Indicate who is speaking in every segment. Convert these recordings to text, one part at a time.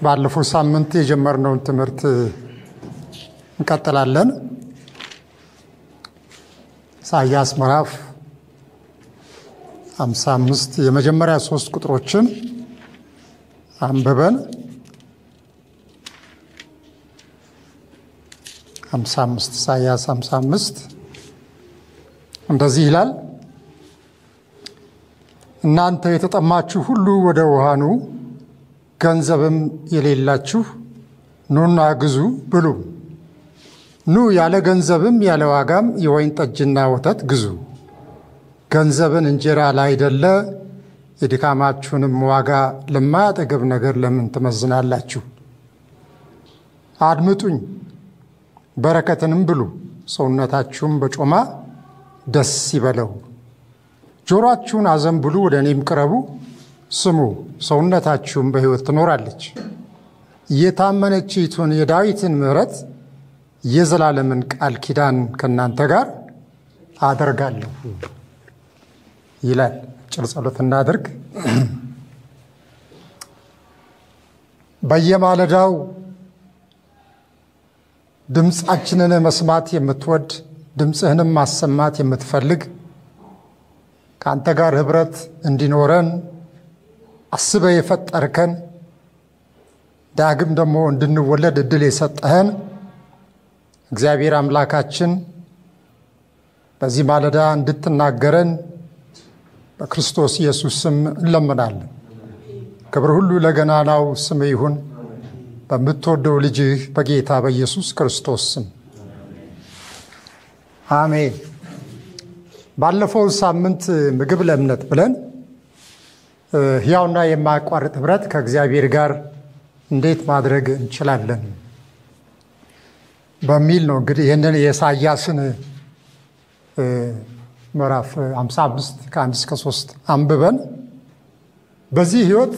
Speaker 1: ባለፈው ሳምንት የጀመርነውን ትምህርት እንቀጥላለን። ኢሳያስ ምዕራፍ 55 የመጀመሪያ ሶስት ቁጥሮችን አንብበን 55 ኢሳያስ 55 እንደዚህ ይላል። እናንተ የተጠማችሁ ሁሉ ወደ ውሃ ኑ፣ ገንዘብም የሌላችሁ ኑና ግዙ ብሉ። ኑ ያለ ገንዘብም ያለ ዋጋም የወይን ጠጅና ወተት ግዙ። ገንዘብን እንጀራ ላይደለ የድካማችሁንም ዋጋ ለማያጠገብ ነገር ለምን ትመዝናላችሁ? አድምጡኝ፣ በረከትንም ብሉ፣ ሰውነታችሁም በጮማ ደስ ይበለው። ጆሮአችሁን አዘንብሉ፣ ወደ እኔም ቅረቡ፣ ስሙ፣ ሰውነታችሁም በሕይወት ትኖራለች። የታመነችይቱን የዳዊትን ምሕረት የዘላለምን ቃል ኪዳን ከእናንተ ጋር አደርጋለሁ ይላል። ጭር ጸሎት እናድርግ። በየማለዳው ድምፃችንን መስማት የምትወድ ድምፅህንም ማሰማት የምትፈልግ ከአንተ ጋር ኅብረት እንዲኖረን አስበ የፈጠርከን ዳግም ደግሞ እንድንወለድ ዕድል የሰጠህን እግዚአብሔር አምላካችን በዚህ ማለዳ እንድትናገረን በክርስቶስ ኢየሱስ ስም እንለምናለን። ክብር ሁሉ ለገናናው ስም ይሁን በምትወደው ልጅህ በጌታ በኢየሱስ ክርስቶስ ስም አሜን። ባለፈው ሳምንት ምግብ ለእምነት ብለን ሕያውና የማያቋርጥ ኅብረት ከእግዚአብሔር ጋር እንዴት ማድረግ እንችላለን በሚል ነው እንግዲህ ይህንን የኢሳያስን ምዕራፍ 55 ከአንድ እስከ ሶስት አንብበን በዚህ ሕይወት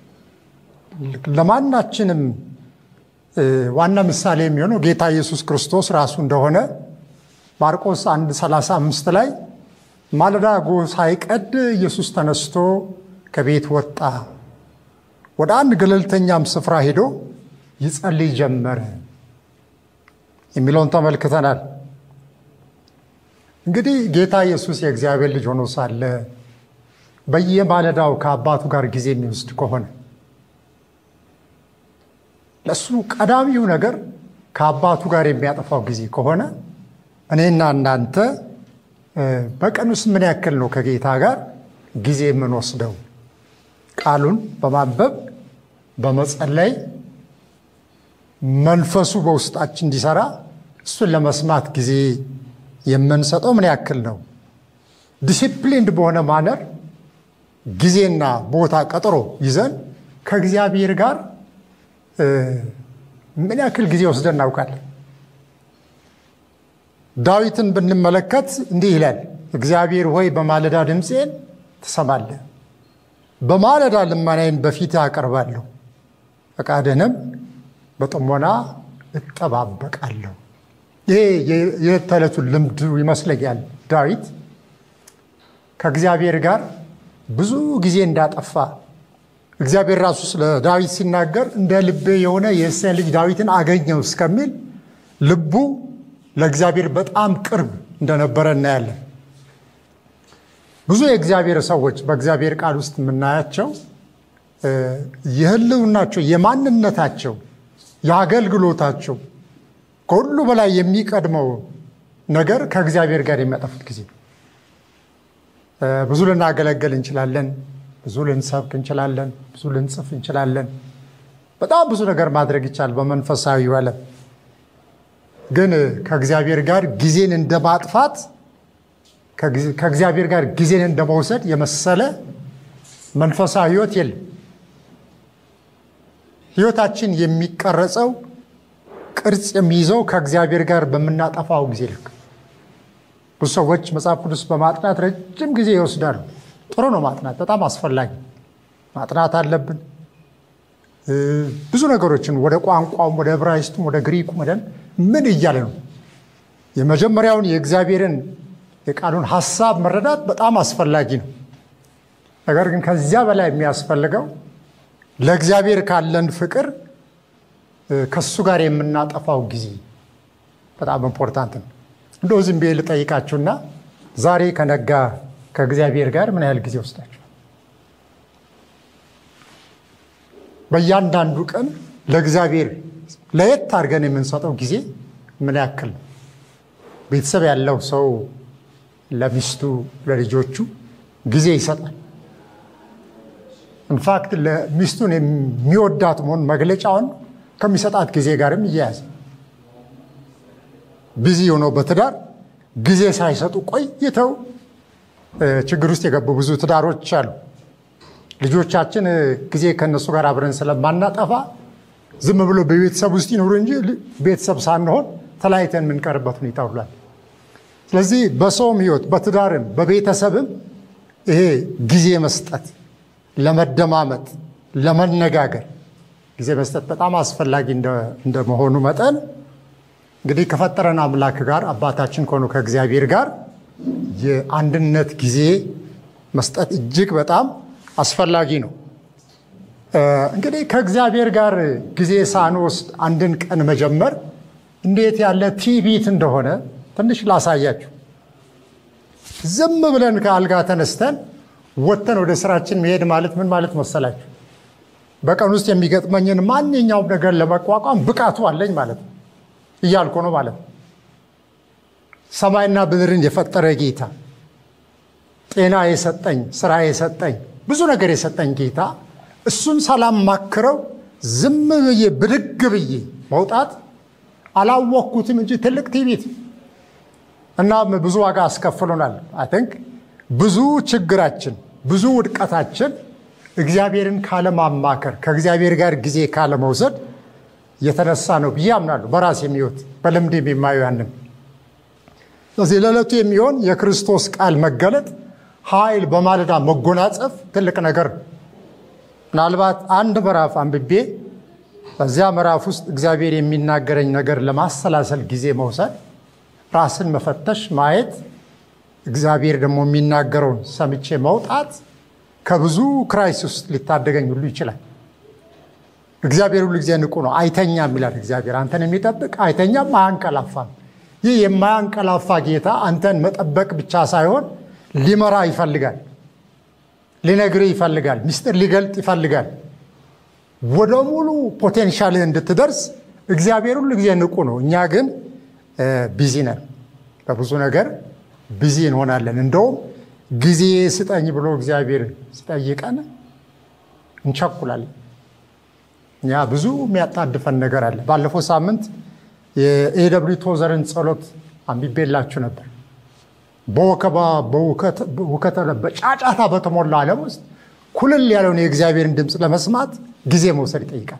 Speaker 1: ለማናችንም ዋና ምሳሌ የሚሆነው ጌታ ኢየሱስ ክርስቶስ ራሱ እንደሆነ ማርቆስ 1 35 ላይ ማለዳ ጎህ ሳይቀድ ኢየሱስ ተነስቶ ከቤት ወጣ፣ ወደ አንድ ገለልተኛም ስፍራ ሄዶ ይጸልይ ጀመረ የሚለውን ተመልክተናል። እንግዲህ ጌታ ኢየሱስ የእግዚአብሔር ልጅ ሆኖ ሳለ በየማለዳው ከአባቱ ጋር ጊዜ የሚወስድ ከሆነ ለእሱ ቀዳሚው ነገር ከአባቱ ጋር የሚያጠፋው ጊዜ ከሆነ እኔና እናንተ በቀን ውስጥ ምን ያክል ነው ከጌታ ጋር ጊዜ የምንወስደው? ቃሉን በማንበብ በመጸለይ መንፈሱ በውስጣችን እንዲሰራ እሱን ለመስማት ጊዜ የምንሰጠው ምን ያክል ነው? ዲሲፕሊንድ በሆነ ማነር ጊዜና ቦታ ቀጠሮ ይዘን ከእግዚአብሔር ጋር ምን ያክል ጊዜ ወስደን እናውቃለን? ዳዊትን ብንመለከት እንዲህ ይላል፣ እግዚአብሔር ሆይ በማለዳ ድምፄን ትሰማለህ፣ በማለዳ ልመናዬን በፊትህ አቀርባለሁ፣ ፈቃድህንም በጥሞና እጠባበቃለሁ። ይሄ የዕለት ተዕለቱን ልምዱ ይመስለኛል። ዳዊት ከእግዚአብሔር ጋር ብዙ ጊዜ እንዳጠፋ እግዚአብሔር ራሱ ስለ ዳዊት ሲናገር እንደ ልቤ የሆነ የእሴይን ልጅ ዳዊትን አገኘው እስከሚል ልቡ ለእግዚአብሔር በጣም ቅርብ እንደነበረ እናያለን። ብዙ የእግዚአብሔር ሰዎች በእግዚአብሔር ቃል ውስጥ የምናያቸው የሕልውናቸው የማንነታቸው የአገልግሎታቸው ከሁሉ በላይ የሚቀድመው ነገር ከእግዚአብሔር ጋር የሚያጠፉት ጊዜ። ብዙ ልናገለግል እንችላለን፣ ብዙ ልንሰብክ እንችላለን፣ ብዙ ልንጽፍ እንችላለን። በጣም ብዙ ነገር ማድረግ ይቻላል በመንፈሳዊ ዓለም። ግን ከእግዚአብሔር ጋር ጊዜን እንደ ማጥፋት ከእግዚአብሔር ጋር ጊዜን እንደ መውሰድ የመሰለ መንፈሳዊ ሕይወት የለም። ሕይወታችን የሚቀረጸው ቅርጽ የሚይዘው ከእግዚአብሔር ጋር በምናጠፋው ጊዜ ልክ። ብዙ ሰዎች መጽሐፍ ቅዱስ በማጥናት ረጅም ጊዜ ይወስዳሉ። ጥሩ ነው ማጥናት፣ በጣም አስፈላጊ ማጥናት አለብን። ብዙ ነገሮችን ወደ ቋንቋውም ወደ ዕብራይስጡም ወደ ግሪኩም ወደ ምን እያለ ነው የመጀመሪያውን የእግዚአብሔርን የቃሉን ሀሳብ መረዳት በጣም አስፈላጊ ነው። ነገር ግን ከዚያ በላይ የሚያስፈልገው ለእግዚአብሔር ካለን ፍቅር ከሱ ጋር የምናጠፋው ጊዜ በጣም ኢምፖርታንት ነው። እንደው ዝም ብዬ ልጠይቃችሁና ዛሬ ከነጋ ከእግዚአብሔር ጋር ምን ያህል ጊዜ ወስዳችሁ በእያንዳንዱ ቀን ለእግዚአብሔር ለየት አድርገን የምንሰጠው ጊዜ ምን ያክል ነው? ቤተሰብ ያለው ሰው ለሚስቱ ለልጆቹ ጊዜ ይሰጣል። ኢንፋክት ለሚስቱን የሚወዳት መሆን መግለጫውን ከሚሰጣት ጊዜ ጋርም እያያዘ ቢዚ ሆነው በትዳር ጊዜ ሳይሰጡ ቆይተው ችግር ውስጥ የገቡ ብዙ ትዳሮች አሉ። ልጆቻችን ጊዜ ከእነሱ ጋር አብረን ስለማናጠፋ ዝም ብሎ በቤተሰብ ውስጥ ይኖሩ እንጂ ቤተሰብ ሳንሆን ተለያይተን የምንቀርበት ሁኔታ ሁሏል። ስለዚህ በሰውም ሕይወት በትዳርም በቤተሰብም ይሄ ጊዜ መስጠት ለመደማመጥ፣ ለመነጋገር ጊዜ መስጠት በጣም አስፈላጊ እንደመሆኑ መጠን እንግዲህ ከፈጠረን አምላክ ጋር አባታችን ከሆኑ ከእግዚአብሔር ጋር የአንድነት ጊዜ መስጠት እጅግ በጣም አስፈላጊ ነው። እንግዲህ ከእግዚአብሔር ጋር ጊዜ ሳንወስድ አንድን ቀን መጀመር እንዴት ያለ ትዕቢት እንደሆነ ትንሽ ላሳያችሁ። ዝም ብለን ከአልጋ ተነስተን ወጥተን ወደ ስራችን መሄድ ማለት ምን ማለት መሰላችሁ? በቀን ውስጥ የሚገጥመኝን ማንኛውም ነገር ለመቋቋም ብቃቱ አለኝ ማለት ነው እያልኩ ነው ማለት ነው። ሰማይና ምድርን የፈጠረ ጌታ፣ ጤና የሰጠኝ፣ ስራ የሰጠኝ፣ ብዙ ነገር የሰጠኝ ጌታ እሱን ሰላም ማክረው ዝም ብዬ ብድግ ብዬ መውጣት አላወቅኩትም እንጂ ትልቅ ትዕቢት እና ብዙ ዋጋ አስከፍሎናል። አይ ቲንክ ብዙ ችግራችን ብዙ ውድቀታችን እግዚአብሔርን ካለማማከር ከእግዚአብሔር ጋር ጊዜ ካለመውሰድ የተነሳ ነው ብዬ አምናለሁ። በራሴ የሚወት በልምድ የማየው ያንን። ስለዚህ ለዕለቱ የሚሆን የክርስቶስ ቃል መገለጥ ኃይል በማለዳ መጎናጸፍ ትልቅ ነገር ምናልባት አንድ ምዕራፍ አንብቤ በዚያ ምዕራፍ ውስጥ እግዚአብሔር የሚናገረኝ ነገር ለማሰላሰል ጊዜ መውሰድ፣ ራስን መፈተሽ፣ ማየት፣ እግዚአብሔር ደግሞ የሚናገረውን ሰምቼ መውጣት ከብዙ ክራይስ ውስጥ ሊታደገኝ ሁሉ ይችላል። እግዚአብሔር ሁሉ ጊዜ ንቁ ነው፣ አይተኛም ይላል እግዚአብሔር። አንተን የሚጠብቅ አይተኛም አያንቀላፋም። ይህ የማያንቀላፋ ጌታ አንተን መጠበቅ ብቻ ሳይሆን ሊመራ ይፈልጋል፣ ሊነግርህ ይፈልጋል፣ ምስጢር ሊገልጥ ይፈልጋል። ወደ ሙሉ ፖቴንሻልህ እንድትደርስ እግዚአብሔር ሁሉ ጊዜ ንቁ ነው። እኛ ግን ቢዚ ነን፣ በብዙ ነገር ቢዚ እንሆናለን። እንደውም ጊዜ ስጠኝ ብሎ እግዚአብሔር ሲጠይቀን እንቸኩላለን። እኛ ብዙ የሚያጣድፈን ነገር አለ። ባለፈው ሳምንት የኤደብሊው ቶዘርን ጸሎት አንብቤላችሁ ነበር። በወከባ በውከተ በጫጫታ በተሞላ ዓለም ውስጥ ኩልል ያለውን የእግዚአብሔርን ድምፅ ለመስማት ጊዜ መውሰድ ይጠይቃል።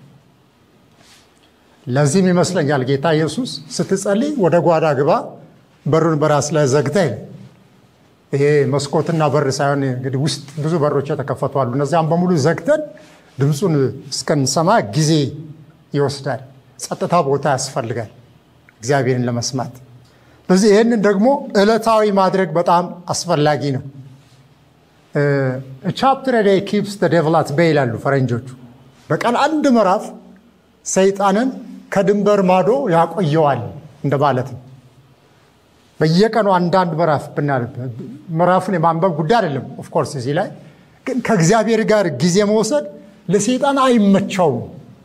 Speaker 1: ለዚህም ይመስለኛል ጌታ ኢየሱስ ስትጸልይ ወደ ጓዳ ግባ፣ በሩን በራስ ላይ ዘግተህ ይሄ መስኮትና በር ሳይሆን እንግዲህ ውስጥ ብዙ በሮች የተከፈቱ አሉ። እነዚያም በሙሉ ዘግተን ድምፁን እስከንሰማ ጊዜ ይወስዳል። ጸጥታ ቦታ ያስፈልጋል እግዚአብሔርን ለመስማት። ስለዚህ ይህንን ደግሞ ዕለታዊ ማድረግ በጣም አስፈላጊ ነው። ቻፕተር ዴይ ኪፕስ ዴቭል አት ቤይ ይላሉ ፈረንጆቹ። በቀን አንድ ምዕራፍ ሰይጣንን ከድንበር ማዶ ያቆየዋል እንደማለት ነው። በየቀኑ አንዳንድ ምዕራፍ ብናነብ ምዕራፉን የማንበብ ጉዳይ አይደለም። ኦፍኮርስ እዚህ ላይ ግን ከእግዚአብሔር ጋር ጊዜ መውሰድ ለሰይጣን አይመቸውም።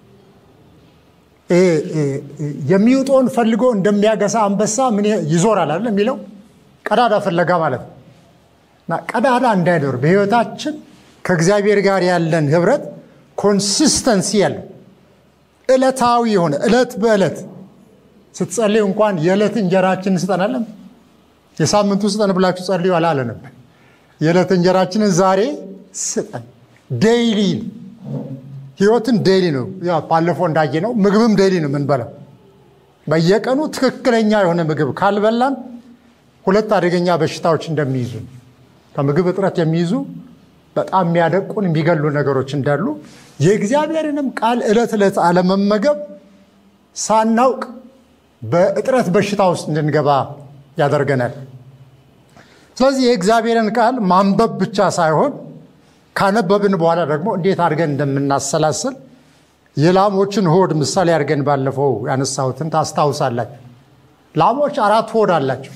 Speaker 1: የሚውጠውን ፈልጎ እንደሚያገሳ አንበሳ ምን ይዞራል አይደል የሚለው ቀዳዳ ፍለጋ ማለት ነው። እና ቀዳዳ እንዳይኖር በሕይወታችን ከእግዚአብሔር ጋር ያለን ህብረት ኮንሲስተንሲ ያለው ዕለታዊ የሆነ ዕለት በዕለት ስትጸልዩ እንኳን የዕለት እንጀራችንን ስጠን አለም የሳምንቱ ስጠን ብላችሁ ጸልዩ አላለንም። የዕለት እንጀራችንን ዛሬ ስጠን። ዴይሊ ህይወትን ዴይሊ ነው። ባለፈው እንዳየ ነው ምግብም ዴይሊ ነው የምንበላው። በየቀኑ ትክክለኛ የሆነ ምግብ ካልበላን ሁለት አደገኛ በሽታዎች እንደሚይዙ ከምግብ እጥረት የሚይዙ በጣም የሚያደቁን የሚገሉ ነገሮች እንዳሉ የእግዚአብሔርንም ቃል ዕለት ዕለት አለመመገብ ሳናውቅ በእጥረት በሽታ ውስጥ እንድንገባ ያደርገናል። ስለዚህ የእግዚአብሔርን ቃል ማንበብ ብቻ ሳይሆን ካነበብን በኋላ ደግሞ እንዴት አድርገን እንደምናሰላስል የላሞችን ሆድ ምሳሌ አድርገን ባለፈው ያነሳሁትን ታስታውሳላችሁ። ላሞች አራት ሆድ አላቸው።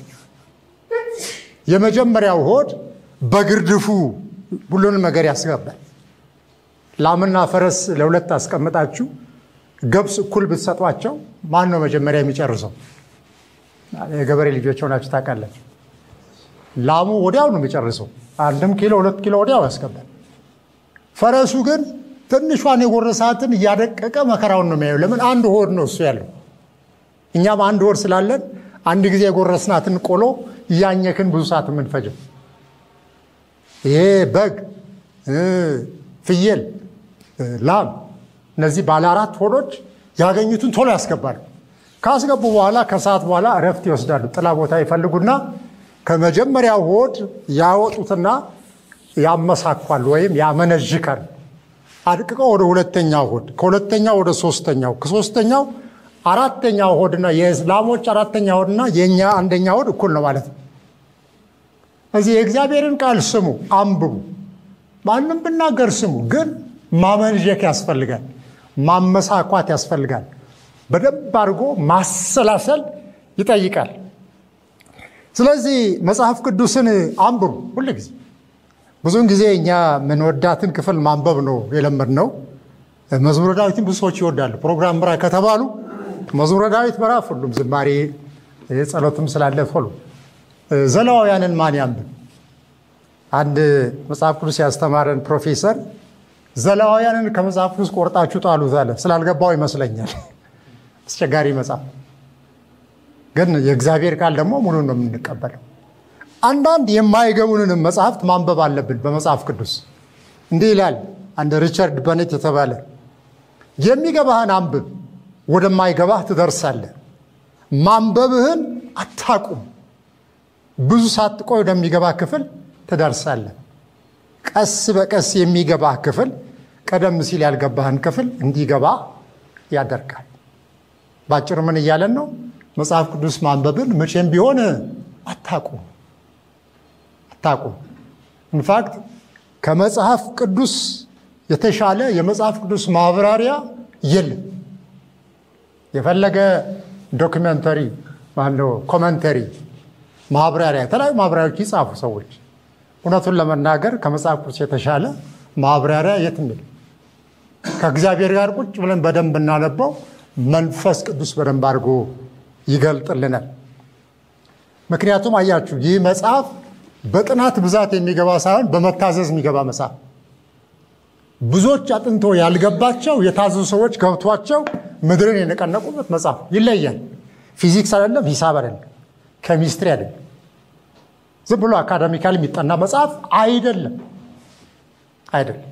Speaker 1: የመጀመሪያው ሆድ በግርድፉ ሁሉንም ነገር ያስገባል። ላምና ፈረስ ለሁለት አስቀምጣችሁ ገብስ እኩል ብትሰጧቸው ማን ነው መጀመሪያ የሚጨርሰው? የገበሬ ልጆች ሆናችሁ ታውቃላችሁ። ላሙ ወዲያው ነው የሚጨርሰው። አንድም ኪሎ ሁለት ኪሎ ወዲያው ያስገባል። ፈረሱ ግን ትንሿን የጎረሳትን እያደቀቀ መከራውን ነው የሚያየው። ለምን? አንድ ሆድ ነው እሱ ያለው። እኛም አንድ ሆድ ስላለን አንድ ጊዜ የጎረስናትን ቆሎ እያኘክን ብዙ ሰዓት የምንፈጀው። ይሄ በግ፣ ፍየል፣ ላም እነዚህ ባለ አራት ሆዶች ያገኙትን ቶሎ ያስገባሉ። ካስገቡ በኋላ ከሰዓት በኋላ እረፍት ይወስዳሉ። ጥላ ቦታ ይፈልጉና ከመጀመሪያው ሆድ ያወጡትና ያመሳኳል ወይም ያመነዥካል። አድቅቀው ወደ ሁለተኛው ሆድ፣ ከሁለተኛው ወደ ሶስተኛው፣ ከሶስተኛው አራተኛው ሆድና የላሞች አራተኛ ሆድና የእኛ አንደኛ ሆድ እኩል ነው ማለት ነው። እዚህ የእግዚአብሔርን ቃል ስሙ፣ አንብቡ። ማንም ብናገር ስሙ፣ ግን ማመንዠክ ያስፈልጋል፣ ማመሳኳት ያስፈልጋል። በደንብ አድርጎ ማሰላሰል ይጠይቃል። ስለዚህ መጽሐፍ ቅዱስን አንብቡ ሁል ጊዜ። ብዙውን ጊዜ እኛ የምንወዳትን ክፍል ማንበብ ነው የለመድነው። መዝሙረ ዳዊትን ብዙ ሰዎች ይወዳሉ። ፕሮግራም ምራ ከተባሉ መዝሙረ ዳዊት ምዕራፍ ሁሉም ዝማሬ ጸሎትም ስላለ ቶሎ ዘለዋውያንን ማን ያንብብ? አንድ መጽሐፍ ቅዱስ ያስተማረን ፕሮፌሰር ዘለዋውያንን ከመጽሐፍ ቅዱስ ቆርጣችሁ ጣሉት አለ። ስላልገባው ይመስለኛል። አስቸጋሪ መጽሐፍ ግን የእግዚአብሔር ቃል ደግሞ ሙሉ ነው የምንቀበለው። አንዳንድ የማይገቡንንም መጽሐፍት ማንበብ አለብን። በመጽሐፍ ቅዱስ እንዲህ ይላል አንድ ሪቻርድ በኔት የተባለ የሚገባህን አንብብ፣ ወደማይገባህ ትደርሳለህ። ማንበብህን አታቁም፣ ብዙ ሳትቆይ ወደሚገባ ክፍል ትደርሳለህ። ቀስ በቀስ የሚገባህ ክፍል ቀደም ሲል ያልገባህን ክፍል እንዲገባ ያደርጋል። ባጭሩ ምን እያለን ነው? መጽሐፍ ቅዱስ ማንበብን መቼም ቢሆን አታቁም አታቁም። ኢንፋክት ከመጽሐፍ ቅዱስ የተሻለ የመጽሐፍ ቅዱስ ማብራሪያ የለም። የፈለገ ዶክመንተሪ ማነው ኮመንተሪ፣ ማብራሪያ፣ የተለያዩ ማብራሪያዎች ይጻፉ ሰዎች። እውነቱን ለመናገር ከመጽሐፍ ቅዱስ የተሻለ ማብራሪያ የትም የለም። ከእግዚአብሔር ጋር ቁጭ ብለን በደንብ እናነበው፣ መንፈስ ቅዱስ በደንብ አድርጎ ይገልጥልናል። ምክንያቱም አያችሁ ይህ መጽሐፍ በጥናት ብዛት የሚገባ ሳይሆን በመታዘዝ የሚገባ መጽሐፍ ብዙዎች አጥንቶ ያልገባቸው የታዘዙ ሰዎች ገብቷቸው ምድርን የነቀነቁበት መጽሐፍ ይለያል። ፊዚክስ አይደለም፣ ሂሳብ አይደለም፣ ኬሚስትሪ አይደለም፣ ዝም ብሎ አካዳሚካል የሚጠና መጽሐፍ አይደለም አይደለም።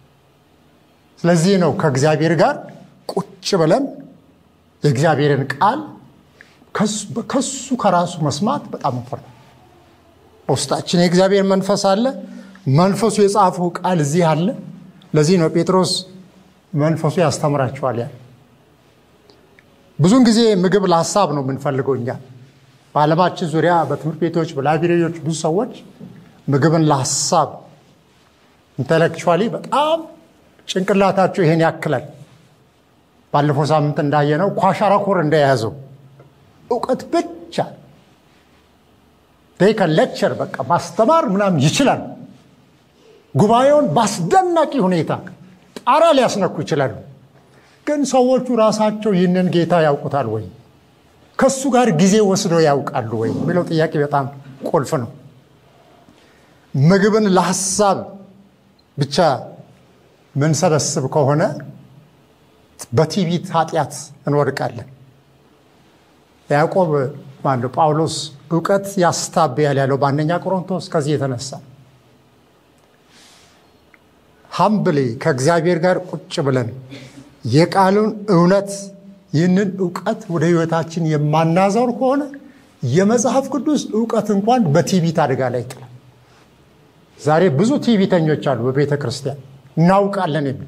Speaker 1: ስለዚህ ነው ከእግዚአብሔር ጋር ቁጭ ብለን የእግዚአብሔርን ቃል ከሱ ከራሱ መስማት በጣም እንፈርታል። በውስጣችን የእግዚአብሔር መንፈስ አለ። መንፈሱ የጻፈው ቃል እዚህ አለ። ለዚህ ነው ጴጥሮስ መንፈሱ ያስተምራቸዋል ያለ። ብዙውን ጊዜ ምግብ ለሀሳብ ነው የምንፈልገው እኛ በዓለማችን ዙሪያ በትምህርት ቤቶች፣ በላይብሬሪዎች ብዙ ሰዎች ምግብን ለሀሳብ ኢንቴሌክቹዋሊ በጣም ጭንቅላታቸው ይሄን ያክላል። ባለፈው ሳምንት እንዳየነው ኳሻራኮር እንደያዘው እውቀት ብቻ ሌክቸር በቃ ማስተማር ምናምን ይችላል። ጉባኤውን በአስደናቂ ሁኔታ ጣራ ሊያስነኩ ይችላሉ። ግን ሰዎቹ ራሳቸው ይህንን ጌታ ያውቁታል ወይ? ከሱ ጋር ጊዜ ወስደው ያውቃሉ ወይ የሚለው ጥያቄ በጣም ቁልፍ ነው። ምግብን ለሀሳብ ብቻ ምንሰበስብ ከሆነ በትዕቢት ኃጢአት እንወድቃለን። ያዕቆብ ማነው ጳውሎስ እውቀት ያስታብያል ያለው በአንደኛ ቆሮንቶስ ከዚህ የተነሳ ሀምብሌ ከእግዚአብሔር ጋር ቁጭ ብለን የቃሉን እውነት ይህንን እውቀት ወደ ሕይወታችን የማናዘር ከሆነ የመጽሐፍ ቅዱስ እውቀት እንኳን በትዕቢት አደጋ ላይ ይጥላል። ዛሬ ብዙ ትዕቢተኞች አሉ በቤተ ክርስቲያን እናውቃለን የሚል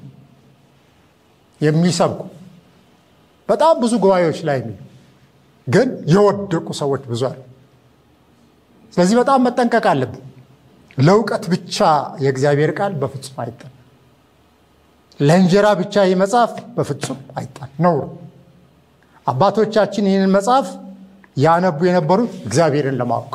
Speaker 1: የሚሰብኩ በጣም ብዙ ጉባኤዎች ላይ የሚሉ ግን የወደቁ ሰዎች ብዙ አሉ። ስለዚህ በጣም መጠንቀቅ አለብን። ለእውቀት ብቻ የእግዚአብሔር ቃል በፍጹም አይጠናም። ለእንጀራ ብቻ ይህ መጽሐፍ በፍጹም አይጣል ነውር። አባቶቻችን ይህንን መጽሐፍ ያነቡ የነበሩት እግዚአብሔርን ለማወቅ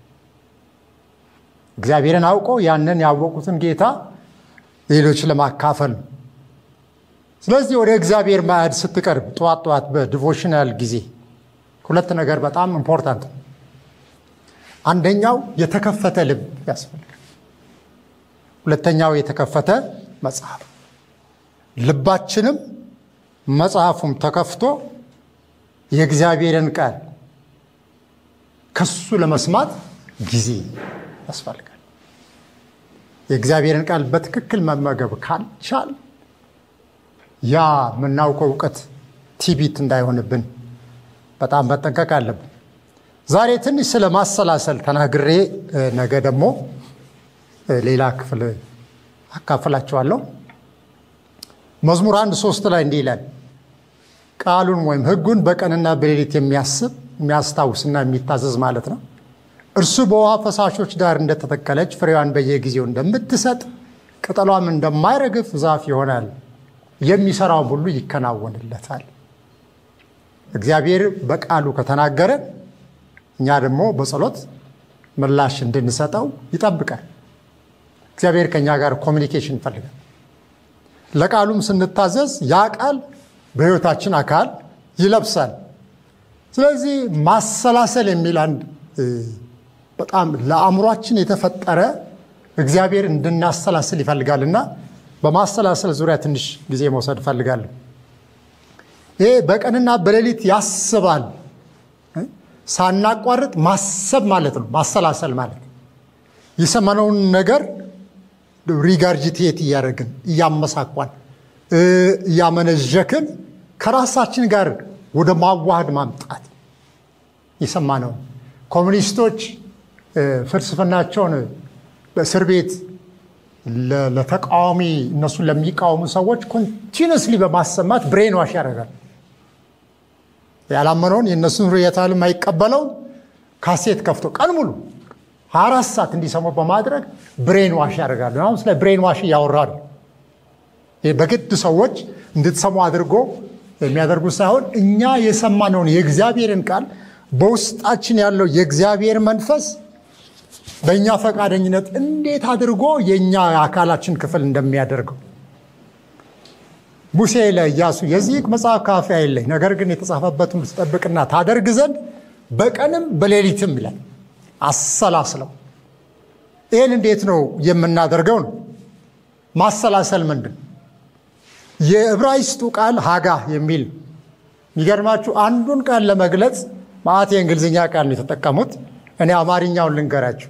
Speaker 1: እግዚአብሔርን አውቀው ያንን ያወቁትን ጌታ ሌሎች ለማካፈል ነው። ስለዚህ ወደ እግዚአብሔር ማዕድ ስትቀርብ ጠዋት ጠዋት በዲቮሽናል ጊዜ ሁለት ነገር በጣም ኢምፖርታንት ነው። አንደኛው የተከፈተ ልብ ያስፈልጋል። ሁለተኛው የተከፈተ መጽሐፍ። ልባችንም መጽሐፉም ተከፍቶ የእግዚአብሔርን ቃል ከሱ ለመስማት ጊዜ ያስፈልጋል። የእግዚአብሔርን ቃል በትክክል መመገብ ካልቻል ያ የምናውቀው እውቀት ቲቢት እንዳይሆንብን በጣም መጠንቀቅ አለብን። ዛሬ ትንሽ ስለ ማሰላሰል ተናግሬ ነገ ደግሞ ሌላ ክፍል አካፍላችኋለሁ። መዝሙር አንድ ሶስት ላይ እንዲህ ይላል፣ ቃሉን ወይም ሕጉን በቀንና በሌሊት የሚያስብ የሚያስታውስና የሚታዘዝ ማለት ነው። እርሱ በውሃ ፈሳሾች ዳር እንደተተከለች ፍሬዋን በየጊዜው እንደምትሰጥ ቅጠሏም እንደማይረግፍ ዛፍ ይሆናል፣ የሚሰራውም ሁሉ ይከናወንለታል። እግዚአብሔር በቃሉ ከተናገረ እኛ ደግሞ በጸሎት ምላሽ እንድንሰጠው ይጠብቃል። እግዚአብሔር ከእኛ ጋር ኮሚኒኬሽን ይፈልጋል። ለቃሉም ስንታዘዝ ያ ቃል በሕይወታችን አካል ይለብሳል። ስለዚህ ማሰላሰል የሚል አንድ በጣም ለአእምሯችን የተፈጠረ እግዚአብሔር እንድናሰላስል ይፈልጋልና በማሰላሰል ዙሪያ ትንሽ ጊዜ መውሰድ እፈልጋለሁ። ይሄ በቀንና በሌሊት ያስባል። ሳናቋርጥ ማሰብ ማለት ነው። ማሰላሰል ማለት የሰማነውን ነገር ሪጋርጅቴት እያደረግን እያመሳኳን እያመነዠክን ከራሳችን ጋር ወደ ማዋሃድ ማምጣት የሰማነውን ኮሚኒስቶች ፍልስፍናቸውን በእስር ቤት ለተቃዋሚ እነሱን ለሚቃወሙ ሰዎች ኮንቲነስሊ በማሰማት ብሬን ዋሽ ያደርጋል። ያላመነውን የእነሱን ርዕዮተ ዓለም የማይቀበለው ካሴት ከፍቶ ቀን ሙሉ ሀያ አራት ሰዓት እንዲሰሙ በማድረግ ብሬን ዋሽ ያደርጋሉ። አሁን ስለ ብሬን ዋሽ እያወራሉ። በግድ ሰዎች እንድትሰሙ አድርጎ የሚያደርጉት ሳይሆን እኛ የሰማነውን የእግዚአብሔርን ቃል በውስጣችን ያለው የእግዚአብሔር መንፈስ በእኛ ፈቃደኝነት እንዴት አድርጎ የእኛ የአካላችን ክፍል እንደሚያደርገው ሙሴ ለኢያሱ የዚህ መጽሐፍ ካፌ አይለይ፣ ነገር ግን የተጻፈበትን ትጠብቅና ታደርግ ዘንድ በቀንም በሌሊትም ይላል። አሰላስለው። ይህን እንዴት ነው የምናደርገው? ነው ማሰላሰል ምንድን የዕብራይስጡ ቃል ሀጋ የሚል የሚገርማችሁ አንዱን ቃል ለመግለጽ ማዕት የእንግሊዝኛ ቃል ነው የተጠቀሙት። እኔ አማርኛውን ልንገራችሁ።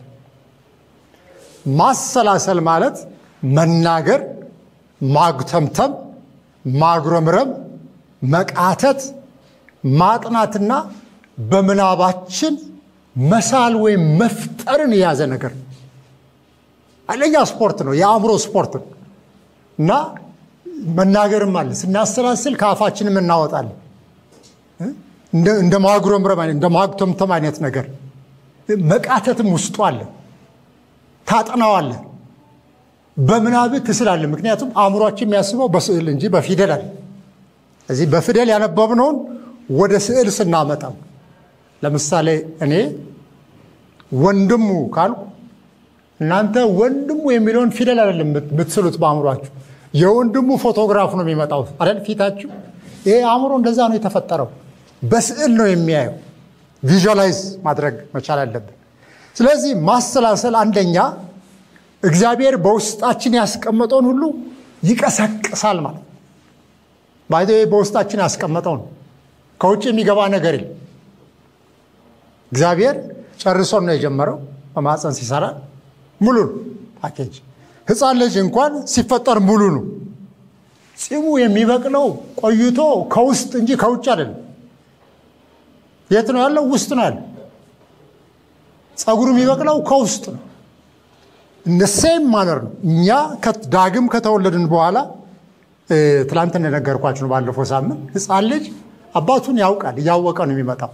Speaker 1: ማሰላሰል ማለት መናገር፣ ማጉተምተም፣ ማጉረምረም፣ መቃተት፣ ማጥናትና በምናባችን መሳል ወይም መፍጠርን የያዘ ነገር ነው። ኃይለኛ ስፖርት ነው፣ የአእምሮ ስፖርት ነው እና መናገርም አለ። ስናሰላስል ከአፋችንም እናወጣለን። እንደ ማጉረምረም እንደ ማጉተምተም አይነት ነገር መቃተትም ውስጡ አለ። ታጥናዋለ፣ በምናብህ ትስላለ። ምክንያቱም አእምሯችን የሚያስበው በስዕል እንጂ በፊደል አለ። እዚህ በፊደል ያነበብነውን ወደ ስዕል ስናመጣው ለምሳሌ እኔ ወንድሙ ካልኩ እናንተ ወንድሙ የሚለውን ፊደል አይደለም የምትስሉት በአእምሯችሁ የወንድሙ ፎቶግራፍ ነው የሚመጣው አይደል ፊታችሁ። ይሄ አእምሮ እንደዛ ነው የተፈጠረው፣ በስዕል ነው የሚያየው። ቪዥዋላይዝ ማድረግ መቻል አለብን። ስለዚህ ማሰላሰል አንደኛ እግዚአብሔር በውስጣችን ያስቀመጠውን ሁሉ ይቀሰቅሳል ማለት ነው። ባይዘ በውስጣችን ያስቀመጠው ነው። ከውጭ የሚገባ ነገር የለም። እግዚአብሔር ጨርሶን ነው የጀመረው። በማፀን ሲሰራ ሙሉ ነው ፓኬጅ። ሕፃን ልጅ እንኳን ሲፈጠር ሙሉ ነው። ፂሙ የሚበቅለው ቆይቶ ከውስጥ እንጂ ከውጭ አይደለም። የት ነው ያለው? ውስጥ ነው ያለው። ፀጉሩ የሚበቅለው ከውስጥ ነው። እንደ ሴም ማነር ነው። እኛ ዳግም ከተወለድን በኋላ ትላንት እንደነገርኳችሁ ነው ባለፈው ሳምንት ሕፃን ልጅ አባቱን ያውቃል። እያወቀ ነው የሚመጣው።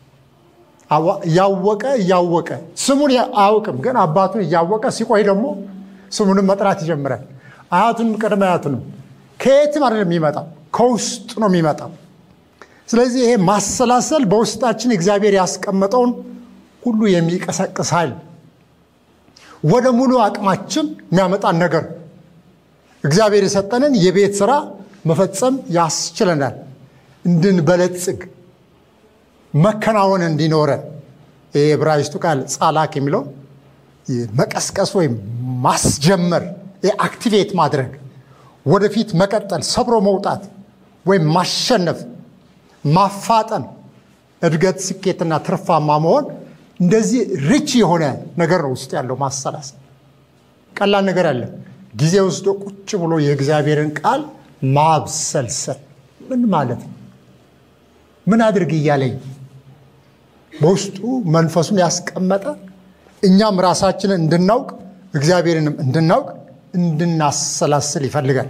Speaker 1: እያወቀ እያወቀ ስሙን አያውቅም፣ ግን አባቱን እያወቀ ሲቆይ ደግሞ ስሙንም መጥራት ይጀምራል። አያቱንም ቅድመ አያቱንም ከየትም አይደለም የሚመጣው፣ ከውስጥ ነው የሚመጣው። ስለዚህ ይሄ ማሰላሰል በውስጣችን እግዚአብሔር ያስቀመጠውን ሁሉ የሚቀሰቅስ ኃይል ወደ ሙሉ አቅማችን የሚያመጣን ነገር እግዚአብሔር የሰጠንን የቤት ስራ መፈጸም ያስችለናል። እንድንበለጽግ መከናወን እንዲኖረን ይህ የዕብራይስጡ ቃል ጻላክ የሚለው መቀስቀስ ወይም ማስጀመር አክቲቬት ማድረግ ወደፊት መቀጠል፣ ሰብሮ መውጣት ወይም ማሸነፍ፣ ማፋጠን፣ እድገት፣ ስኬትና ትርፋማ መሆን እንደዚህ ሪች የሆነ ነገር ነው ውስጥ ያለው ማሰላሰል። ቀላል ነገር አለ። ጊዜ ወስዶ ቁጭ ብሎ የእግዚአብሔርን ቃል ማብሰልሰል ምን ማለት ነው? ምን አድርግ እያለኝ በውስጡ መንፈሱን ያስቀመጠ እኛም ራሳችንን እንድናውቅ እግዚአብሔርንም እንድናውቅ እንድናሰላስል ይፈልጋል።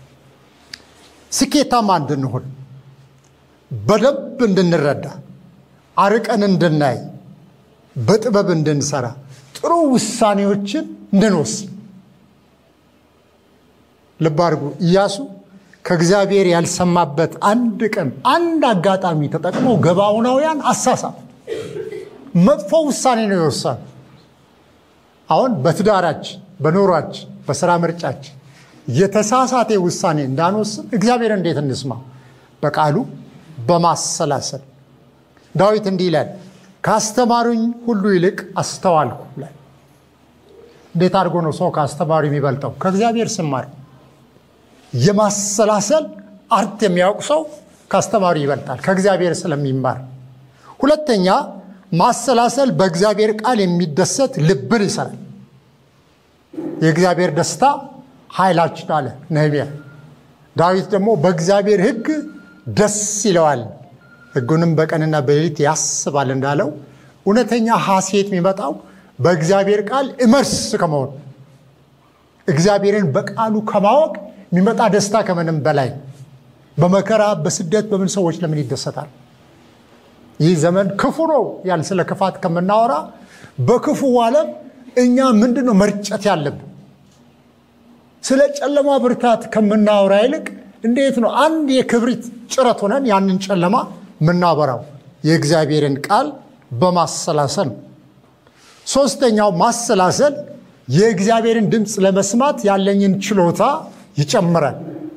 Speaker 1: ስኬታማ እንድንሆን በደንብ እንድንረዳ አርቀን እንድናይ በጥበብ እንድንሰራ ጥሩ ውሳኔዎችን እንድንወስን ልብ አድርጉ። ኢያሱ ከእግዚአብሔር ያልሰማበት አንድ ቀን አንድ አጋጣሚ ተጠቅሞ ገባዖናውያን አሳሳ መጥፎ ውሳኔ ነው የወሰኑ። አሁን በትዳራችን፣ በኑሯችን፣ በስራ ምርጫችን የተሳሳቴ ውሳኔ እንዳንወስን እግዚአብሔር እንዴት እንስማ? በቃሉ በማሰላሰል ዳዊት እንዲህ ይላል፣ ካስተማሩኝ ሁሉ ይልቅ አስተዋልኩ ይላል። እንዴት አድርጎ ነው ሰው ከአስተማሪ የሚበልጠው? ከእግዚአብሔር ስማር የማሰላሰል አርት የሚያውቅ ሰው ከአስተማሪ ይበልጣል፣ ከእግዚአብሔር ስለሚማር። ሁለተኛ ማሰላሰል በእግዚአብሔር ቃል የሚደሰት ልብን ይሰራል። የእግዚአብሔር ደስታ ኃይላችን አለ ነህምያ። ዳዊት ደግሞ በእግዚአብሔር ሕግ ደስ ይለዋል፣ ሕጉንም በቀንና በሌሊት ያስባል እንዳለው እውነተኛ ሐሴት የሚመጣው በእግዚአብሔር ቃል እመርስ ከመሆን እግዚአብሔርን በቃሉ ከማወቅ የሚመጣ ደስታ ከምንም በላይ በመከራ በስደት በምን ሰዎች ለምን ይደሰታል? ይህ ዘመን ክፉ ነው ያል ስለ ክፋት ከምናወራ በክፉ ዓለም እኛ ምንድን ነው መርጨት ያለብን? ስለ ጨለማ ብርታት ከምናወራ ይልቅ እንዴት ነው አንድ የክብሪት ጭረት ሆነን ያንን ጨለማ የምናበራው? የእግዚአብሔርን ቃል በማሰላሰል ነው። ሶስተኛው ማሰላሰል የእግዚአብሔርን ድምፅ ለመስማት ያለኝን ችሎታ ይጨምራል፣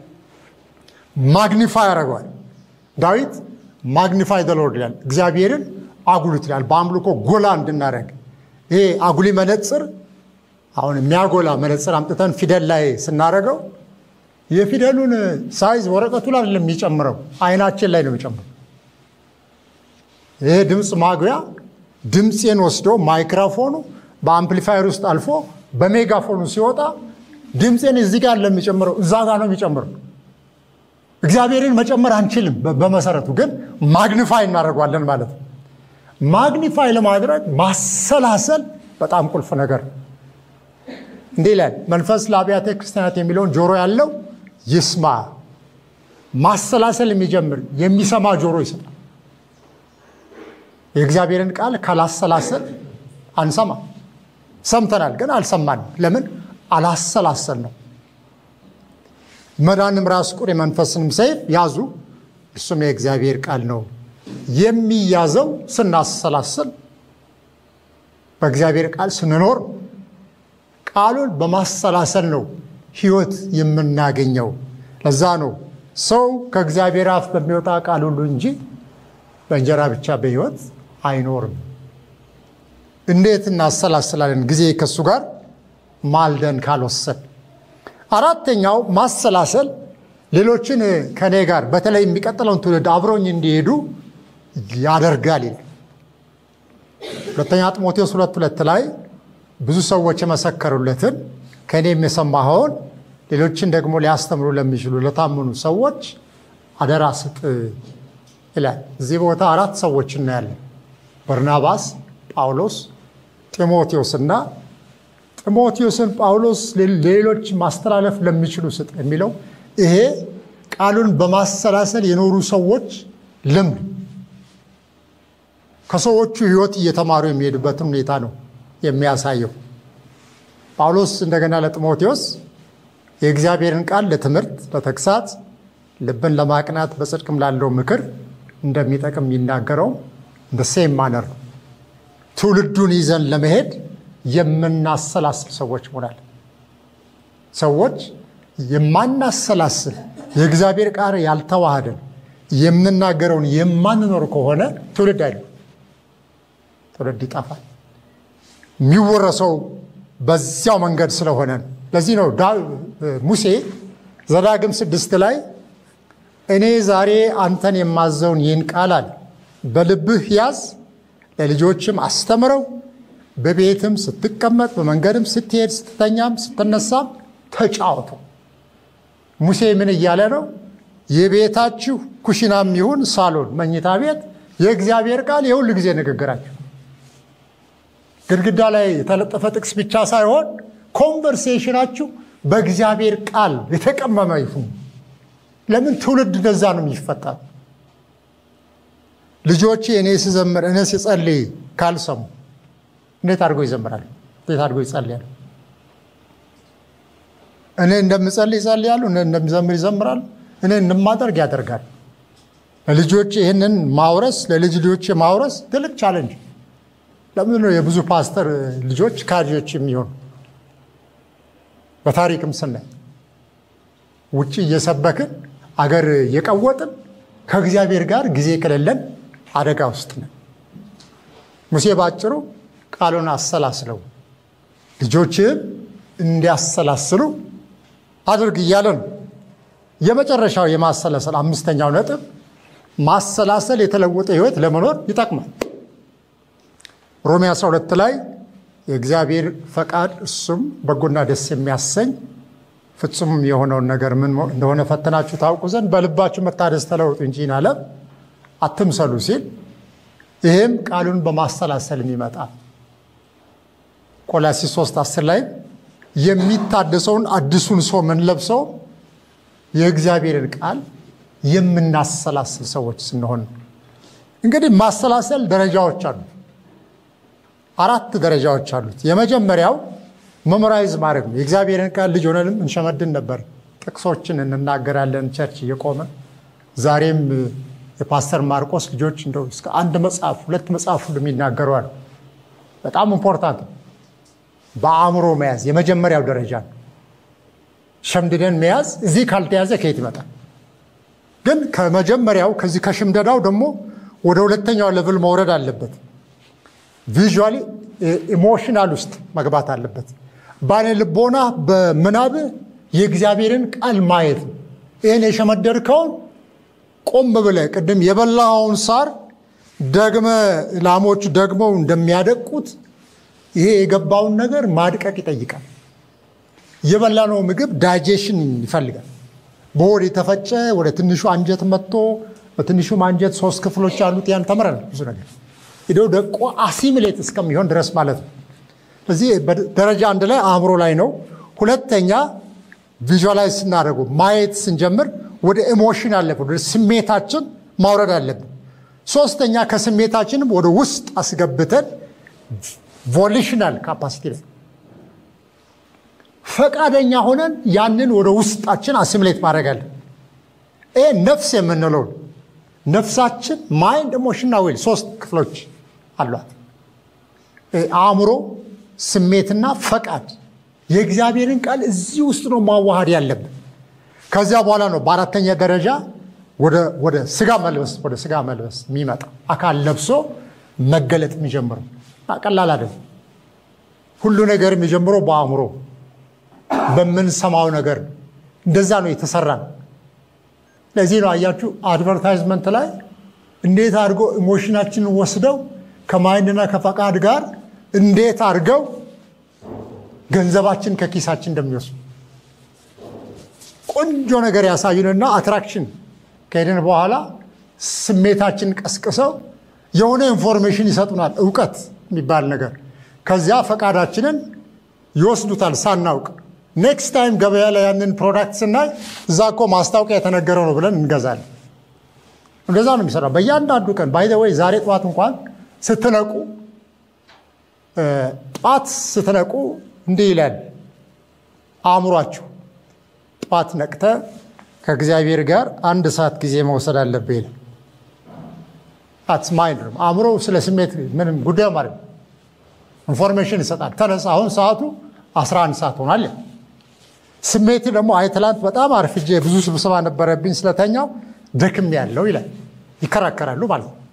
Speaker 1: ማግኒፋይ ያደርገዋል። ዳዊት ማግኒፋይ ደሎርድ ይላል፣ እግዚአብሔርን አጉሉት ይላል። በአምልኮ ጎላ እንድናደርግ ይሄ አጉሊ መነፅር አሁን የሚያጎላ መነፅር አምጥተን ፊደል ላይ ስናደርገው የፊደሉን ሳይዝ ወረቀቱ ላይ አይደለም የሚጨምረው፣ አይናችን ላይ ነው የሚጨምረው። ይሄ ድምፅ ማጉያ ድምፄን ወስዶ ማይክሮፎኑ በአምፕሊፋየር ውስጥ አልፎ በሜጋፎኑ ሲወጣ ድምፄን እዚህ ጋር ለሚጨምረው እዛ ጋር ነው የሚጨምረው። እግዚአብሔርን መጨመር አንችልም። በመሰረቱ ግን ማግኒፋይ እናደርጓለን ማለት ነው። ማግኒፋይ ለማድረግ ማሰላሰል በጣም ቁልፍ ነገር እንዲህ ይላል መንፈስ ለአብያተ ክርስቲያናት የሚለውን ጆሮ ያለው ይስማ። ማሰላሰል የሚጀምር የሚሰማ ጆሮ ይሰጣል። የእግዚአብሔርን ቃል ካላሰላሰል አንሰማ። ሰምተናል ግን አልሰማንም። ለምን? አላሰላሰል ነው። መዳንም ራስ ቁር የመንፈስንም ሰይፍ ያዙ፣ እርሱም የእግዚአብሔር ቃል ነው። የሚያዘው ስናሰላስል በእግዚአብሔር ቃል ስንኖር ቃሉን በማሰላሰል ነው ሕይወት የምናገኘው። ለዛ ነው ሰው ከእግዚአብሔር አፍ በሚወጣ ቃል ሁሉ እንጂ በእንጀራ ብቻ በሕይወት አይኖርም። እንዴት እናሰላስላለን? ጊዜ ከእሱ ጋር ማልደን ካልወሰን። አራተኛው ማሰላሰል ሌሎችን ከእኔ ጋር በተለይ የሚቀጥለውን ትውልድ አብሮኝ እንዲሄዱ ያደርጋል ይላል። ሁለተኛ ጢሞቴዎስ ሁለት ሁለት ላይ ብዙ ሰዎች የመሰከሩለትን ከእኔም የሰማኸውን ሌሎችን ደግሞ ሊያስተምሩ ለሚችሉ ለታመኑ ሰዎች አደራ ስጥ ይላል። እዚህ ቦታ አራት ሰዎች እናያለን። በርናባስ፣ ጳውሎስ፣ ጢሞቴዎስና ጢሞቴዎስን ጳውሎስ ሌሎች ማስተላለፍ ለሚችሉ ስጥ የሚለው ይሄ ቃሉን በማሰላሰል የኖሩ ሰዎች ልምድ ከሰዎቹ ሕይወት እየተማሩ የሚሄዱበትን ሁኔታ ነው የሚያሳየው። ጳውሎስ እንደገና ለጢሞቴዎስ የእግዚአብሔርን ቃል ለትምህርት፣ ለተግሳጽ፣ ልብን ለማቅናት በጽድቅም ላለው ምክር እንደሚጠቅም የሚናገረው እንደ ሴም ማነር ነው። ትውልዱን ይዘን ለመሄድ የምናሰላስል ሰዎች መሆናል። ሰዎች የማናሰላስል የእግዚአብሔር ቃል ያልተዋሃደን የምንናገረውን የማንኖር ከሆነ ትውልድ አይደለም፣ ትውልድ ይጠፋል። የሚወረሰው በዚያው መንገድ ስለሆነ ነው። ለዚህ ነው ሙሴ ዘዳግም ስድስት ላይ እኔ ዛሬ አንተን የማዘውን ይህን ቃል አለ በልብህ ያዝ፣ ለልጆችም አስተምረው፣ በቤትም ስትቀመጥ፣ በመንገድም ስትሄድ፣ ስትተኛም፣ ስትነሳም ተጫወቱ። ሙሴ ምን እያለ ነው? የቤታችሁ ኩሽናም ይሁን ሳሎን፣ መኝታ ቤት የእግዚአብሔር ቃል የሁል ጊዜ ንግግራችሁ ግድግዳ ላይ የተለጠፈ ጥቅስ ብቻ ሳይሆን ኮንቨርሴሽናችሁ በእግዚአብሔር ቃል የተቀመመ ይሁን። ለምን ትውልድ እንደዛ ነው የሚፈጠር። ልጆቼ እኔ ስዘምር እኔ ስጸልይ ካልሰሙ እንዴት አድርጎ ይዘምራል? እንዴት አድርጎ ይጸልያል? እኔ እንደምጸልይ ይጸልያሉ፣ እኔ እንደምዘምር ይዘምራሉ፣ እኔ እንደማደርግ ያደርጋል። ለልጆች ይህንን ማውረስ ለልጅ ልጆች ማውረስ ትልቅ ቻለንጅ። ለምንድን ነው የብዙ ፓስተር ልጆች ካድሬዎች የሚሆኑ? በታሪክም ስናይ ውጭ እየሰበክን አገር እየቀወጥን ከእግዚአብሔር ጋር ጊዜ ከሌለን አደጋ ውስጥ ነን። ሙሴ ባጭሩ ቃሉን አሰላስለው ልጆችህም እንዲያሰላስሉ አድርግ እያለ ነው። የመጨረሻው የማሰላሰል አምስተኛው ነጥብ ማሰላሰል የተለወጠ ሕይወት ለመኖር ይጠቅማል። ሮሜ 12 ላይ የእግዚአብሔር ፈቃድ እሱም በጎና ደስ የሚያሰኝ ፍጹም የሆነውን ነገር ምን እንደሆነ ፈትናችሁ ታውቁ ዘንድ በልባችሁ መታደስ ተለውጡ እንጂ ዓለም አትምሰሉ ሲል ይህም ቃሉን በማሰላሰል የሚመጣ ቆላሲስ 3 10 ላይ የሚታደሰውን አዲሱን ሰው የምንለብሰው የእግዚአብሔርን ቃል የምናሰላስል ሰዎች ስንሆን እንግዲህ ማሰላሰል ደረጃዎች አሉ። አራት ደረጃዎች አሉት። የመጀመሪያው መሞራይዝ ማድረግ ነው። የእግዚአብሔርን ቃል ልጅ ሆነንም እንሸመድን ነበር። ጥቅሶችን እንናገራለን ቸርች እየቆመ ዛሬም የፓስተር ማርቆስ ልጆች እንደው እስከ አንድ መጽሐፍ ሁለት መጽሐፍ ሁሉ የሚናገሩ አሉ። በጣም ኢምፖርታንት ነው። በአእምሮ መያዝ የመጀመሪያው ደረጃ ነው። ሸምድደን መያዝ እዚህ ካልተያዘ ከየት ይመጣል? ግን ከመጀመሪያው ከዚህ ከሽምደዳው ደግሞ ወደ ሁለተኛው ሌቭል መውረድ አለበት። ቪዥዋሊ ኢሞሽናል ውስጥ መግባት አለበት። ባለ ልቦና በምናብ የእግዚአብሔርን ቃል ማየት ነው። ይህን የሸመደድከውን ቆም ብለህ ቅድም የበላኸውን ሳር ደግመ ላሞች ደግመው እንደሚያደቁት ይሄ የገባውን ነገር ማድቀቅ ይጠይቃል። የበላነው ምግብ ዳይጀሽን ይፈልጋል። በሆድ የተፈጨ ወደ ትንሹ አንጀት መጥቶ በትንሹም አንጀት ሶስት ክፍሎች ያሉት ያን ተምረናል ብዙ ነገር ሄደው ደቆ አሲሚሌት እስከሚሆን ድረስ ማለት ነው። እዚህ ደረጃ አንድ ላይ አእምሮ ላይ ነው። ሁለተኛ ቪዥዋላይዝ ስናደርጉ ማየት ስንጀምር ወደ ኢሞሽን አለብን፣ ወደ ስሜታችን ማውረድ አለብን። ሶስተኛ ከስሜታችንም ወደ ውስጥ አስገብተን ቮሊሽናል ካፓሲቲ ላይ ፈቃደኛ ሆነን ያንን ወደ ውስጣችን አሲሚሌት ማድረግ አለን። ይሄ ነፍስ የምንለው ነፍሳችን ማይንድ ኢሞሽንና ዊል ሶስት ክፍሎች አሏት። አእምሮ፣ ስሜትና ፈቃድ። የእግዚአብሔርን ቃል እዚህ ውስጥ ነው ማዋሃድ ያለብን። ከዚያ በኋላ ነው በአራተኛ ደረጃ ወደ ስጋ መልበስ ወደ ስጋ መልበስ የሚመጣ አካል ለብሶ መገለጥ የሚጀምረው ቀላል አይደለም። ሁሉ ነገር የሚጀምረው በአእምሮ በምንሰማው ነገር እንደዛ ነው የተሰራ ነው። ለዚህ ነው አያችሁ አድቨርታይዝመንት ላይ እንዴት አድርጎ ኢሞሽናችንን ወስደው ከማይንድና ከፈቃድ ጋር እንዴት አድርገው ገንዘባችን ከኪሳችን እንደሚወስዱ ቆንጆ ነገር ያሳዩንና አትራክሽን ከሄድን በኋላ ስሜታችን ቀስቅሰው የሆነ ኢንፎርሜሽን ይሰጡናል፣ እውቀት የሚባል ነገር። ከዚያ ፈቃዳችንን ይወስዱታል ሳናውቅ። ኔክስት ታይም ገበያ ላይ ያንን ፕሮዳክት ስናይ እዛ እኮ ማስታወቂያ የተነገረው ነው ብለን እንገዛለን። እንደዛ ነው የሚሰራው በእያንዳንዱ ቀን። ባይ ወይ ዛሬ ጠዋት እንኳን ስትነቁ ጠዋት ስትነቁ እንዲህ ይላል አእምሯችሁ ጠዋት ነቅተ ከእግዚአብሔር ጋር አንድ ሰዓት ጊዜ መውሰድ አለብህ ይላል። አትስ ማይንድ ነው። አእምሮ ስለ ስሜት ምንም ጉዳዩ ማለት ነው። ኢንፎርሜሽን ይሰጣል። ተነሳ፣ አሁን ሰዓቱ 11 ሰዓት ሆኗል። ስሜት ደግሞ አይ ትላንት በጣም አርፍጄ ብዙ ስብሰባ ነበረብኝ ስለተኛው ደክም ያለው ይላል። ይከራከራሉ ማለት ነው።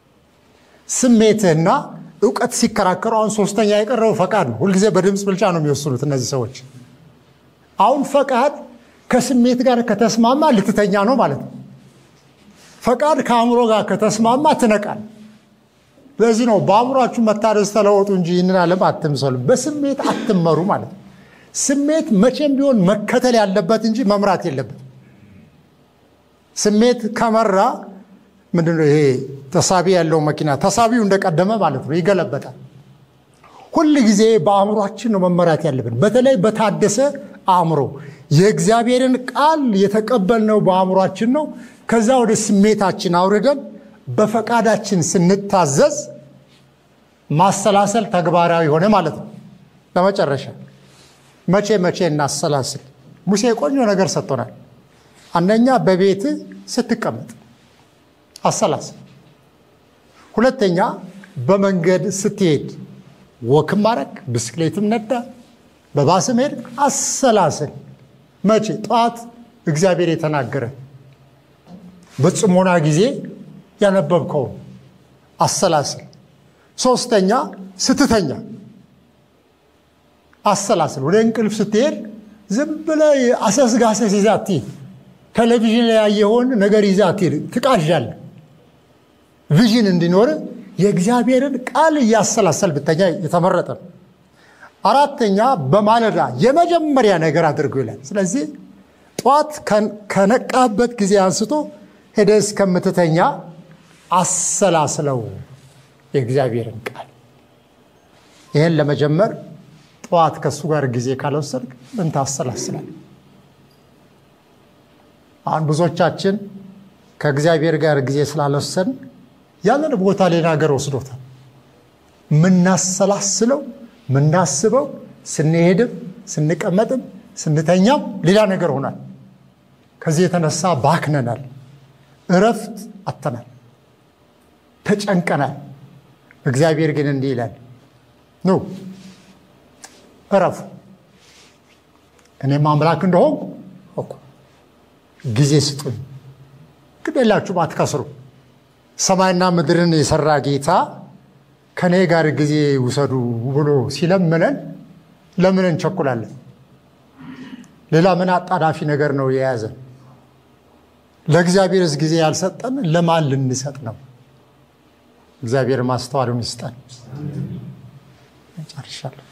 Speaker 1: ስሜትህና እውቀት ሲከራከሩ አሁን ሶስተኛ የቀረው ፈቃድ ነው። ሁልጊዜ በድምፅ ብልጫ ነው የሚወስኑት እነዚህ ሰዎች። አሁን ፈቃድ ከስሜት ጋር ከተስማማ ልትተኛ ነው ማለት ነው። ፈቃድ ከአእምሮ ጋር ከተስማማ ትነቃል። ለዚህ ነው በአእምሯችሁ መታደስ ተለወጡ እንጂ ይህንን ዓለም አትምሰሉ፣ በስሜት አትመሩ ማለት ነው። ስሜት መቼም ቢሆን መከተል ያለበት እንጂ መምራት የለበት። ስሜት ከመራ ምንድነው ይሄ ተሳቢ ያለው መኪና ተሳቢው እንደቀደመ ማለት ነው፣ ይገለበጣል። ሁል ጊዜ በአእምሯችን ነው መመራት ያለብን። በተለይ በታደሰ አእምሮ የእግዚአብሔርን ቃል የተቀበልነው በአእምሯችን ነው። ከዛ ወደ ስሜታችን አውርደን በፈቃዳችን ስንታዘዝ ማሰላሰል ተግባራዊ ሆነ ማለት ነው። ለመጨረሻ መቼ መቼ እናሰላስል? ሙሴ ቆንጆ ነገር ሰጥቶናል። አንደኛ በቤት ስትቀመጥ አሰላስል። ሁለተኛ በመንገድ ስትሄድ ወክም ማድረግ ብስክሌትም ነዳ በባስም ሄድ አሰላስል። መቼ? ጠዋት እግዚአብሔር የተናገረ በጽሞና ጊዜ ያነበብከው አሰላስል። ሶስተኛ ስትተኛ አሰላስል። ወደ እንቅልፍ ስትሄድ ዝም ብለህ አሰስጋሰስ ይዘህ አትሂድ። ቴሌቪዥን ላይ ያየኸውን ነገር ይዘህ አትሂድ፣ ትቃዣለህ። ቪዥን እንዲኖር የእግዚአብሔርን ቃል እያሰላሰል ብተኛ የተመረጠ ነው። አራተኛ በማለዳ የመጀመሪያ ነገር አድርጎ ይላል። ስለዚህ ጠዋት ከነቃበት ጊዜ አንስቶ ሄደህ እስከምትተኛ አሰላስለው የእግዚአብሔርን ቃል። ይህን ለመጀመር ጠዋት ከእሱ ጋር ጊዜ ካልወሰድክ ምን ታሰላስላል? አሁን ብዙዎቻችን ከእግዚአብሔር ጋር ጊዜ ስላልወሰድን ያንን ቦታ ሌላ ሀገር ወስዶታል። ምናሰላስለው ምናስበው ስንሄድም ስንቀመጥም ስንተኛም ሌላ ነገር ሆናል። ከዚህ የተነሳ ባክነናል፣ እረፍት አተናል፣ ተጨንቀናል። እግዚአብሔር ግን እንዲህ ይላል፣ ኑ እረፉ፣ እኔም አምላክ እንደሆንኩ እወቁ፣ ጊዜ ስጡኝ፣ ግድ የላችሁም አትከስሩ። ሰማይና ምድርን የሰራ ጌታ ከእኔ ጋር ጊዜ ውሰዱ ብሎ ሲለምነን ለምን እንቸኩላለን? ሌላ ምን አጣዳፊ ነገር ነው የያዘን? ለእግዚአብሔርስ ጊዜ ያልሰጠን ለማን ልንሰጥ ነው? እግዚአብሔር ማስተዋሉን ይስጠን። ጨርሻለሁ።